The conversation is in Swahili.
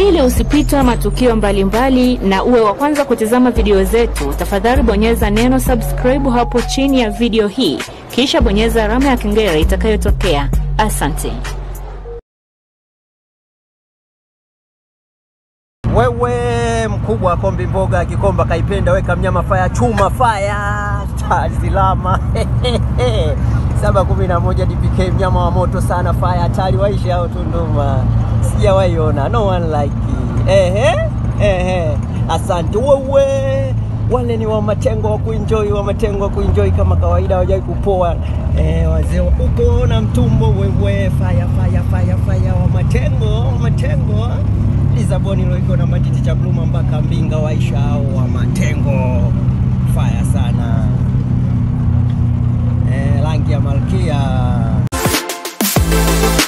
Ili usipitwe matukio mbalimbali mbali na uwe wa kwanza kutizama video zetu, tafadhali bonyeza neno subscribe hapo chini ya video hii, kisha bonyeza alama ya kengele itakayotokea. Asante. Wewe mkubwa wa kombi mboga Kikomba kaipenda, weka mnyama faya chuma faya tazilama saba kumi na moja DPK mnyama wa moto sana faya hatari waishi hao Tunduma, sijawahi ona no one like it. Ehe, ehe, asante wewe. Wale ni wa matengo wa kuenjoy, wa matengo wa kuenjoy kama kawaida, hawajai kupoa eh, wazee wa uko na mtumbo wewe, faya faya faya faya, wa matengo wa matengo Lisaboni loiko na matiti cha bluma mpaka Mbinga waisha hao wa matengo faya sana eh, rangi ya malkia